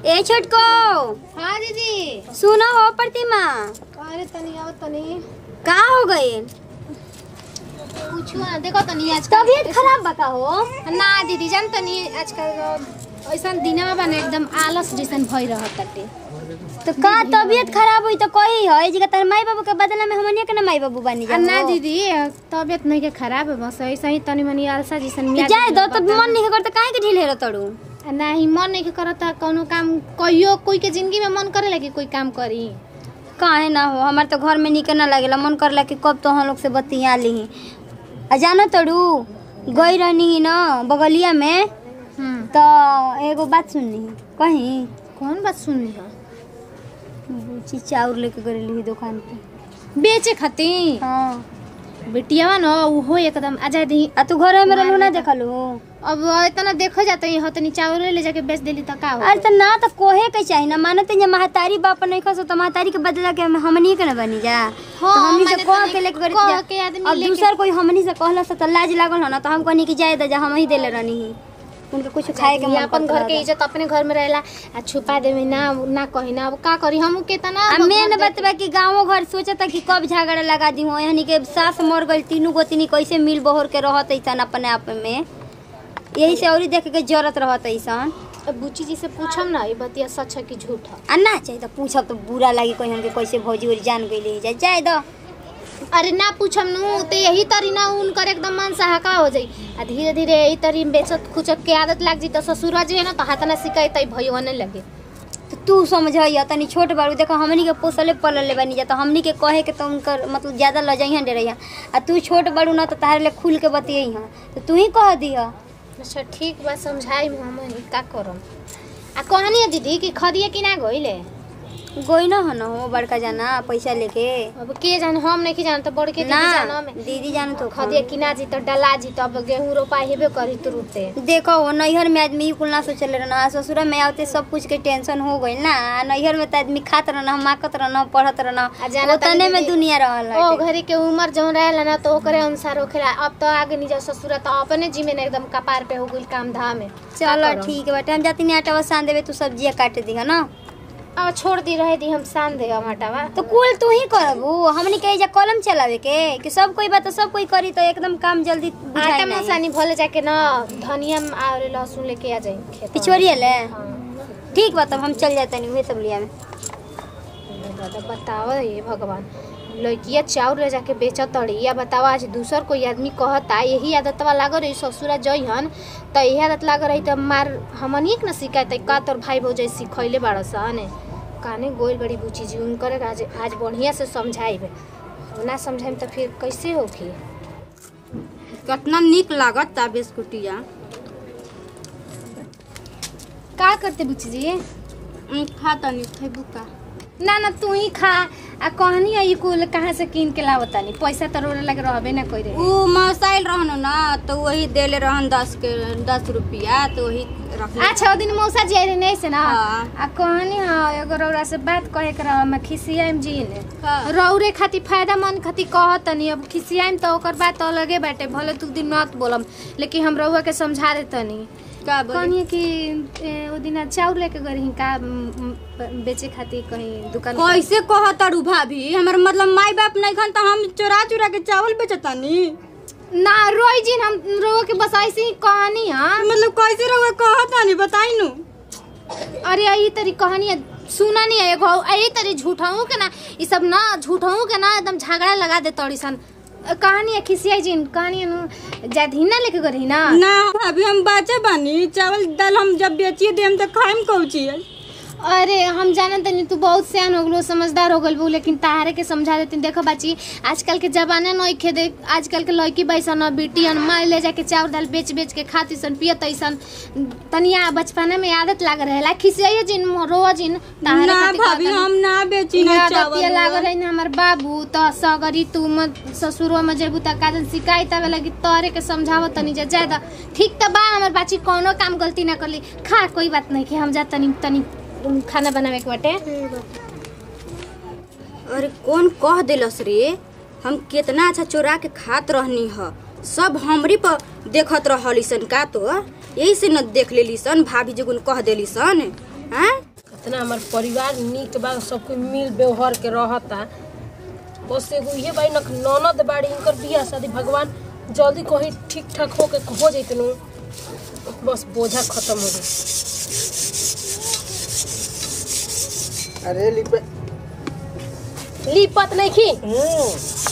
ए छोटको हाँ दीदी सुनो हो प्रतिमा अरे तनी आओ तनी का हो गई पूछू ना देखो तनी आज तबीयत खराब बता हो ना दीदी जान तनी आजकल ऐसा दिनवा बने एकदम आलस जैसन भई रहत ताटे तो का तबीयत खराब हुई तो कही हो जी तार माई बाबू के बदला में हमनिया के ना माई बाबू बनी आ जा ना दीदी तबियत नहीं के खराब है बस ऐसा ही तनी मनी आलसा जैसन मियाँ जाए दो तो बता- मन नहीं करता काहे के ढील हेरो तड़ू आ ना ही मन नहीं के करता कोनो काम कहियो कोई के जिंदगी में मन करे लगी कोई काम करी काहे ना हो हमार तो घर में निके ना लगेला मन करला कि कब तो हम लोग से बतिया ली आ जानो तड़ू गई रहनी ही ना बगलिया में हम्म तो एगो बात सुननी कहीं कौन बात सुनली है बुची चाउर लेके गई ही दुकान पे बेचे खाती हाँ बेटिया न उहो एकदम आ जाए दी आ तू घर में रहलू ना देखलू अब इतना देखो जाते ही तनी चावल ले जाके बेच देली त का हो अरे तो ना तो कोहे के चाहिए ना मानते जे महतारी बाप नहीं खसो तो महतारी के बदला के हम- हमनी के ना बनी जा तो हाँ, हमनी से माने कह तनी के लेके गरी कह जा के आदमी अब लेके- दूसर कोई हमनी से कहला से तो लाज लागल हो ना तो हम कहनी कि जाए दे जा हम ही देले रहनी ही उनके कुछ खाए के ये मन अपन करत घर के रहला। इज्जत अपने घर में रहेला आ छुपा देवे ना ना कही ना अब का करी हम केतना आ अब मेन घर बात बा कि गाँव घर सोचता कि कब झगड़ा लगा दी हो यानी के सास मर गई तीनों गोतनी कैसे मिल बहोर के रहत ऐसन अपने आप में यही से औरी देख के जरूरत रहत ऐसन देख- अब बुच्ची जी से पूछम ना ये बतिया सच है कि झूठ है आ ना चाहिए तो पूछब तो बुरा लगी कोई हमके कैसे भौजी उरी जान गई जाए जाए दो अरे ना पूछम नु तो यही तरी ना उनकर एकदम मन सहाका हो जाई आ धीरे धीरे यही तरी बेचत खुचत के आदत लाग जी तो ससुरा जी है ना तो हाथ ना शिकायत भइयो नहीं लगे तो तू समझ तनी छोट बारू देखो हमनी के पोसले पलले बनी जा तो हमनी के कहे के तो उनकर मतलब ज्यादा लजइहन डे रही आ तू छोट बारू ना तो तारे ले खुल के बतियई हां तो तू ही कह दिह अच्छा ठीक बा समझाई हम का करम आ कहनी है दीदी कि खदिया कि ना गइले गोई ना हन हो बड़का जाना पैसा लेके अब के जान हम नहीं जान तो बड़ के ना दीदी जानम दीदी जान तो खदिया कि ना जी तो डला जी तो अब गेहूं रोपा हेबे करी तुरंते देखो हो नैहर में आदमी कुल ना सोचले रहना ससुर में आते सब कुछ के टेंशन हो गई ना आ नैहर में तो आदमी खात रहना माकत रहना पढ़त रहना आ जाना तनी उतने में दीदी, दुनिया रहल ओ बाटे। घरी के उम्र जौन रहेला ना तो ओकरे अनुसार होखेला अब तो आगे नहीं जा ससुरा तो अपने जी में ना एकदम कपार पे हो गइल काम धाम में चलो ठीक है बाटे हम जाती नहीं आटा सान देवे तू सब्जियां काट दी है ना अब छोड़ दी रहे दी हम सान दे आटावा तो कुल तू ही करबू हमनी के जा कलम चलावे के कि सब कोई बात तो सब कोई करी तो एकदम काम जल्दी बुझाई आटा नहीं। मसानी भले जाके ना धनिया में और लहसुन लेके आ जाए खेत पिछोरिया ले हाँ ठीक बा तब हम चल जाते नहीं हुए सब लिया में दादा बताओ ये भगवान लड़किया चाउर ले जाके बेचत तड़ी या बताओ आज दूसर कोई आदमी कहता यही आदतवा लागो रही ससुरा जइहन तो यही आदत लागो रही तो मार हमनी के ना शिकायत है का तोर भाई भौजाई सिखैले बाड़ सन काने गोइल बड़ी बुची जी उनकर आज आज बढ़िया से समझाइब ना समझाइम तो फिर कैसे होगी कितना निक लागत ता बिस्कुटिया का करते बुची जी खा तनी खैबू का ना ना तू ही खा आ कहनी है ये कुल कहाँ से कीन के लावतानी पैसा तो रोने लगे रहबे ना कोई रे ऊ मसाइल रहन ना तो वही देले रहन दस के दस रुपया तो वही रख अच्छा ओ दिन मौसा जी आई रहे नहीं से ना हाँ। आ कहनी हाँ एगो रौरा से बात कहे के रह मैं खिसियाम जी ने हाँ। रौरे खातिर फायदा मन खातिर कहतनी अब खिसियाम तो ओकर बात अलगे बाटे भले तू दिन मत बोलम लेकिन हम रउआ के समझा देतनी का बोली कहनी कि ए, ओ दिन चाउर लेके गई का म, म, बेचे खातिर कहीं दुकान कैसे कहतारू भाभी हमर मतलब माई बाप नहीं खन तो हम चोरा चोरा के चावल बेचतानी ना रोई जी हम रउआ के बस ऐसे ही कहनी हाँ मतलब कैसे रहुआ कहतानी बताई नु अरे यही तरी कहानी है सुना नहीं है एगो यही तरी झूठाऊ के ना ये सब ना झूठाऊ के ना एकदम झगड़ा लगा दे तोड़ी सन अ, कहानी है खिसियाई जी कहानी है नु जाधीना लेके गई ना ना अभी हम बाचे बानी चावल दाल हम जब बेचिए देम तो खाइम कौची अरे हम जानत तनी तू बहुत सियान हो गलो समझदार हो गल लेकिन तारे के समझा देती देखो बाची आजकल के जमाना नहीं खे दे आजकल के लड़की बैसन बेटियन माँ ले जाके चावल दाल बेच बेच के खाती सन पियत ऐसन तनिया बचपना में आदत लाग रहेला खिसियाई जिन रोआ जिन तारे ना खातिर भाभी कहतनी। हम ना बेची ना याद चावल अतिया लागल है ना हमर बाबू तो सगरी तू मत ससुरो में जेबू त काजन शिकायत आवे लगी तोरे के समझावो तनी जे ज्यादा ठीक त बा हमर बाची कोनो काम गलती ना करली खा कोई बात नहीं कि हम जा तनी तनी खाना बनावे के बाटे अरे कौन कह दिलस रे हम कितना अच्छा चोरा के खात रहनी ह सब हमरी पर देखत रहली सन का तो यही से न देख लेली सन भाभी जगुन कह देली सन हाँ इतना हमार परिवार निक बा सब कोई मिल व्यवहार के रहता बस एगो इहे बाई न ननद बाड़ी इनकर बियाह शादी भगवान जल्दी कहीं ठीक ठाक होके हो जैतन बस बोझा खत्म हो गई अरे लिपे लिपत नहीं खी हम्म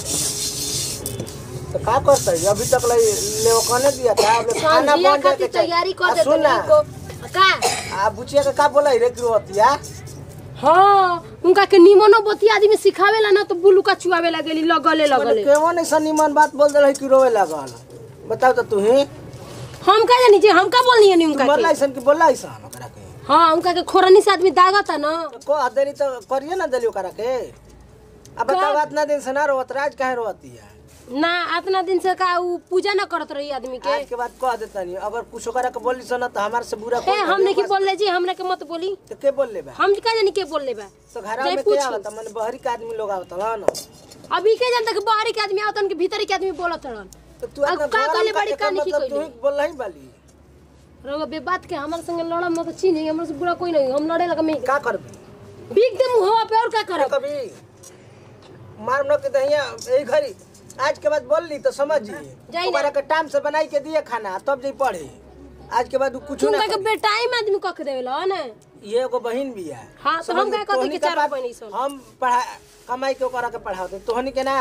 तो का करता है अभी तक ले लेवकने दिया था अब ले खाना संजिया बन जाए खातिर के चाहिए। तैयारी आ, कर देते सुन ना को का आ बुचिया के का बोला रे कि रोतिया हाँ उनका के निमनो बती आदमी सिखावेला ना तो बुलू का चुआवे लगेली लगले लगले केवन ऐसा निमन बात बोल दे कि रोवे लागल बताओ तो तू ही हम का जानी जे हम का बोलनी है उनका बोला के ऐसा कि बोला ऐसा ओकरा के हाँ उनका के खोरनी से आदमी दागता ना को हदेरी तो करिए ना देली ओकरा के अब बताओ इतना दिन से ना रोत राज काहे रोती है ना इतना दिन से का उ पूजा ना करत रही आदमी के आज के बाद कह देता नहीं अगर कुछ ओकरा के बोली सुना तो हमारे से बुरा ए कोई हम नहीं की बोल ले जी हमरा के मत बोली तो के बोल ले बा हम का जानी के बोल ले बा तो घर जाई में पूछी। क्या आवता मन बहरी के आदमी लोग आवता ना अभी के जानता कि बाहरी के आदमी आवतन के भीतरी के आदमी बोलत रहन तो तू अब अपना का घर कहले में बड़ी एकर कहानी की मतलब तू कहली? ही बोल ही बाली रउआ बे बात के हमारे संगे लड़म मत चीन हमरा से बुरा कोई नहीं हम लड़े लगा में का करबी बीक दे मुंहवा पे और का करब कभी मार न के दहिया यही घरी आज के बाद बोल ली तो समझ जी जाई ना। ओकरा के टाइम से बनाई के दिए खाना तब जी पढ़े आज के बाद कुछ ना तुमका के करी। बेटाई में आदमी कख देवेला ना ये एगो बहन भी है हाँ, तो समझ हम ली, क्या कहते तोहनी कि का चार बात बहनी सन। हम पढ़ा कमाई के ओकरा के पढ़ाते तोहनी के ना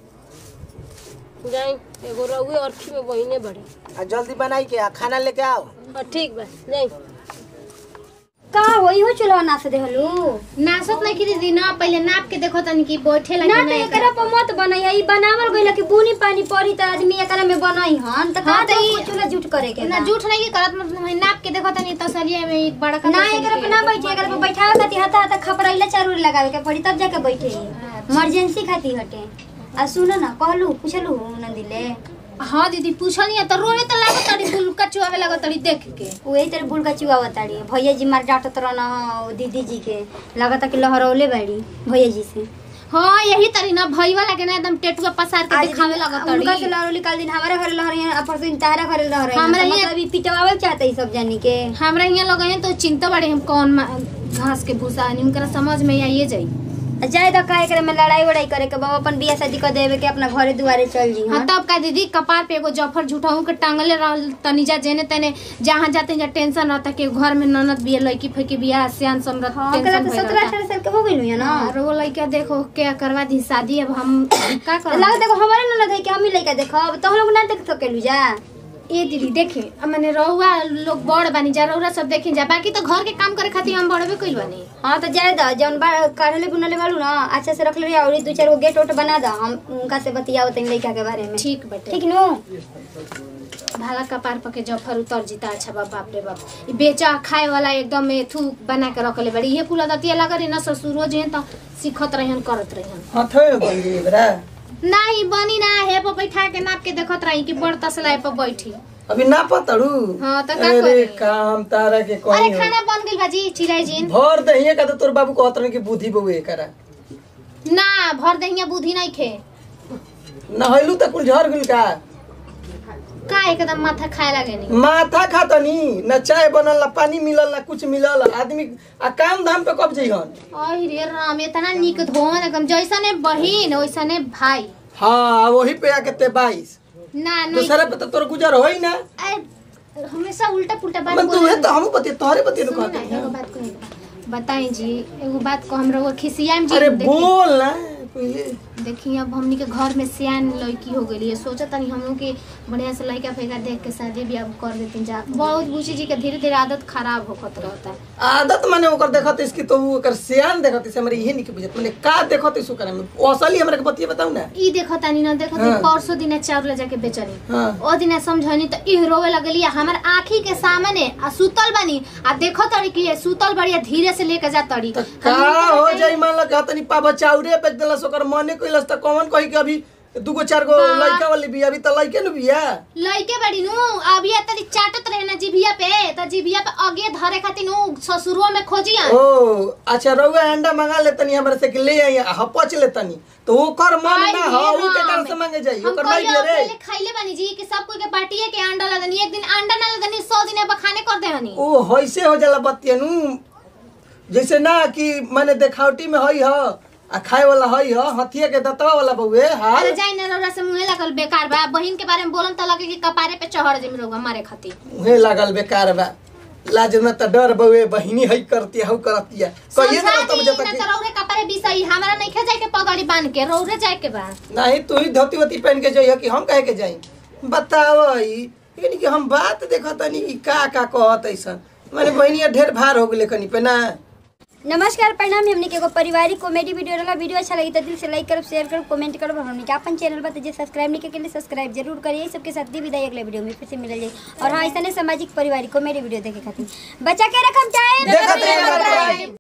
जाई एगो रउए अरखी में बहिने बड़ी आ जल्दी बनाई के आ खाना लेके आओ हाँ ठीक बा जाई का होई हो चुलवा ना से देहलू नासत नहीं की दीदी ना पहले नाप के देखो तनी कि बैठे ना लगे तो नहीं एकरा पर मत बनैया ई बनावल गइल कि बुनी पानी पड़ी त आदमी एकरा में बनई हन त का हाँ, तो तो ई- चूल्हा जूट करे के ना बा। झूठ नहीं करत मतलब हम नाप के देखो तनी तसलिया में एक बड़ा ना एकरा पे ना बैठे एकरा पे बैठावे खातिर हता हता खपरैला चारूर लगावे के पड़ी तब जाके बैठे इमरजेंसी खातिर हटे आ सुनो ना कहलू पूछलू नंदिले हाँ दीदी पूछनी है तो रोने तो लागत तड़ी बुलका चुआवे लागत तड़ी देख के वही तेरे बुल का चुआ बताड़ी भैया जी मार डांटत रहना दीदी जी के लगता कि लहरौले बाड़ी भैया जी से हाँ यही तरी ना भई वाला के ना एकदम टेटुआ पसार के आज दिखावे दिन- लागत उनका से तड़ी लहरौली काल दिन हमारे घरे लहर रही है परसों दिन तारा घरे लहर रही हमरा है यहाँ- मतलब ई पिटवावे चाहते ई सब जानी के हमरा यहाँ लोग हैं तो चिंता बड़े हम कौन मा- घास के भूसा नहीं उनका समझ में आइए जाई आ जाए तो का एकरे में लड़ाई वड़ाई करे के बाबा अपन बियाह शादी कर देवे के अपना घरे दुआरे चल जी हाँ तब का दीदी कपार पे एगो जफर झूठाऊ के टांगले रहल तनी जा जेने तेने जहाँ जाते जा टेंशन रहता कि घर में ननद बिया लड़की फैकी बिया सियान समरत हाँ ओकरा टेंशन तो भइल सत्रह रहता। अठारह साल के हो गइल है ना और वो लड़का देखो क्या करवा दी शादी अब हम का कर लग देखो हमारे ननद है कि हम ही लइका देखो अब तो हम लोग ना देख सकेलू जा ए दीदी देखे अब मैंने रहुआ लोग बड़ बानी जा रहुआ सब देखे जा बाकी तो घर के काम करे खातिर हम बड़बे कइल बानी हाँ तो जाए दो जौन बा काढ़ले बुनले बालू ना अच्छा से रख ले और दो चार गो गेट ओट बना दो हम उनका से बतियाओ तनी लइका के बारे में ठीक बटे ठीक नु भाला कपार पके जफर उतर जीता अच्छा बाप बाप रे बाप ई बेचा खाए वाला एकदम थू बना के रखले बड़ी ये कुल दतिया लग रही ना ससुरो जे त सिखत रहन करत रहन हाथे बन गई बरा नहीं बनी ना है पर बैठा के नाप के देखत रही कि बड़ तसला पर बैठी अभी ना पतड़ू हाँ, तो का अरे करी? काम तारा के अरे कहीं खाना बन गइल बाजी चिड़ै जिन भर दहिए का तो तोर बाबू कहत रहे कि बुद्धि बउए करा ना भर दहिया बुद्धि नहीं खे नहैलू त कुल झर गइल का का एकदम माथा खाए लगे नहीं माथा खातनी न चाय बनल न पानी मिलल न कुछ मिलल आदमी आ काम धाम पे कब जइहन ओह रे राम इतना निक धोन एकदम जैसने बहिन वैसने भाई हाँ वही पे आके ते बाईस ना नहीं दूसरे पे तो तोर गुजर होई ना अरे, हमेशा उल्टा पुल्टा बात मन तू बोले है तो हम बतिए तोहरे बतिए सुनो ना, कहते एगो बात कही बताई जी एगो बात को हमरा वो खिसियाम जी अरे देखी- बोल ना पहले देखी अब हमनी के घर में सियान लड़की हो गई है सोचा तनी हम लोग के बढ़िया से लड़का फेंका देख के शादी ब्याह कर देती जा बहुत बुची जी के धीरे धीरे आदत खराब होखत रहता है आदत माने ओकर देखत इसकी तो वो ओकर सियान देखत इसे हमरे इहे निक बुझत माने का देखत इसु करे में ओ असली हमरा के बतिए बताऊ ना ई देखो तनी ना देखो हाँ। परसों दिन चाउर ले जाके बेचनी हाँ ओ दिन समझनी तो इह रोवे लगली हमर आँखी के सामने आ सुतल बनी आ देखो तड़ी कि ये सुतल बड़ी आ धीरे से लेके जा तड़ी तो का हो जाई मान लो कहतनी पापा चाउरे बेच देलस ओकर मने कइलस त कौन कहि के अभी दुगो चार गो बा- लइका वाली बिया अभी त लइके न बिया लइके बड़ी नु अभी तरी चाटत रहे ना जिभिया पे त जिभिया पे आगे धरे खातिर नु ससुरो में खोजिया ओ अच्छा रउआ अंडा मंगा लेतनी हमरा से कि ले आई हपच लेतनी तो ओकर मन ना हो ऊ के तरफ से मांगे जाई हम ओकर कहियो भाई रे पहले खाइले बानी जी कि सब कोई के बाटिए के अंडा ला दनी एक दिन अंडा ना ला दनी 100 दिन बखाने कर दे हनी ओ होइसे हो जाला बतियनु जैसे ना कि मैंने देखावटी में हई ह आ खाए वाला हई ह हथिया के दतवा वाला बउए हाल अरे जाई ना रौरा से मुंहे लगल बेकार बा बहिन के बारे में बोलन त लगे कि कपारे पे चढ़ जिम रहुआ मारे खातिर उहे लागल बेकार बा लाज में त डर बउए बहिनी हई करती हऊ करती कहिए ना समझा तब दी जब ना तक त रौरे कपारे बिसई हमरा नहीं खे जाए के पगड़ी बांध के रौरे जाए के बा नहीं तू ही धोती वोती पहन के जाइए कि हम कहे के जाई बताव यानी कि हम बात देखत तनी कि का का कहत ऐसा मैंने बहनिया ढेर भार हो गेले कनी पे ना नमस्कार प्रणाम हमने के एगो पारिवारिक कॉमेडी वीडियो रहा वीडियो अच्छा लगी तो दिल से लाइक करब शेयर करब कमेंट करब और हमने के अपन चैनल पर जे सब्सक्राइब नहीं के लिए सब्सक्राइब जरूर करिए सबके साथ दी विदाई अगले वीडियो में फिर से मिल जाए और हाँ ऐसा सामाजिक पारिवारिक कॉमेडी वीडियो देखे खातिर बच्चा के रकम चाहे देखत रहिए, देखत रहिए।